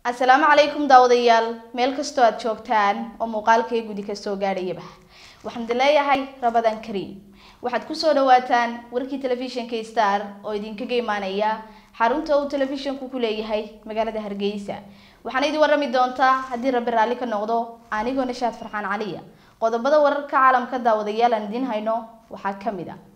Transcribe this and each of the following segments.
asalaamu calaykum daawadayaal meel kastoo aad joogtaan oo muuqaalkay gudi kasoo gaadhayaba waxaan idin leeyahay rabadan kariim waxaad kusoo dhawaataan warkii telefishinka star oo idinkaga imaanaya xarunta uu telefishinku ku leeyahay magaalada hargeysa waxaana idin warrami doontaa haddii rabbi raalli ka noqdo anigoo nashaad farxaan caliya qodobada wararka caalamka daawadayaal aan idiin hayno waxaa ka mid a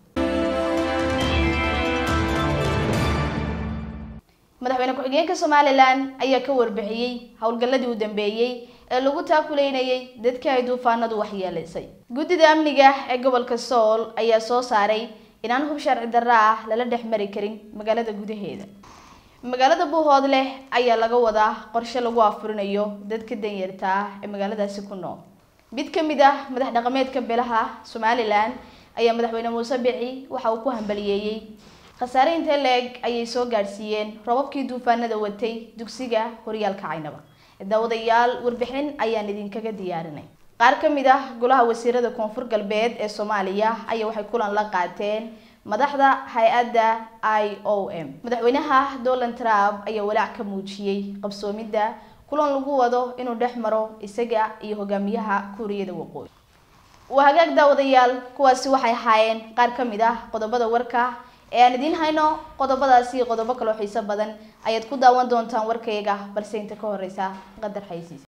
madaxweyne ku-xigeenka somalilan ayaa ka warbixiyey howlgalladii u dambeeyey ee lagu taakuleynayay dadkii ay duufaanadu waxyeelaysay guddida amniga ee gobolka sool ayaa soo saaray inaan hub sharci darro ah lala dhex mari karin magaalada gudaheeda magaalada buuhoodleh ayaa laga wadaa qorshe lagu afurinayo dadka danyarta ah ee magaaladaasi ku nool mid ka mid ah madax dhaqameedka beelaha somalilan ayaa madaxweyne muuse bici waxa uu ku hambaliyeeyey khasaare intee la-eg ayay soo gaadhsiiyeen robabkii duufaanada watay dugsiga horyaalka caynaba daawadayaal warbixin ayaan idinkaga diyaarinay qaar ka mid ah golaha wasiirada koonfur galbeed ee soomaaliya ayaa waxay kulan la qaateen madaxda hay-adda i o m madaxweynaha donald trump ayaa walaac ka muujiyey qabsoomidda kulan lagu wado inuu dhex maro isaga iyo hogaamiyaha kuuriyada waqooyi waa hagaag daawadayaal kuwaasi waxay ahaayeen qaar ka mid ah qodobada warka ee aan idiin hayno qodobadaasi iyo qodobo kaloo xiiso badan ayaad ku daawan doontaan warkayga balse inta ka horeysa qadar xaysiis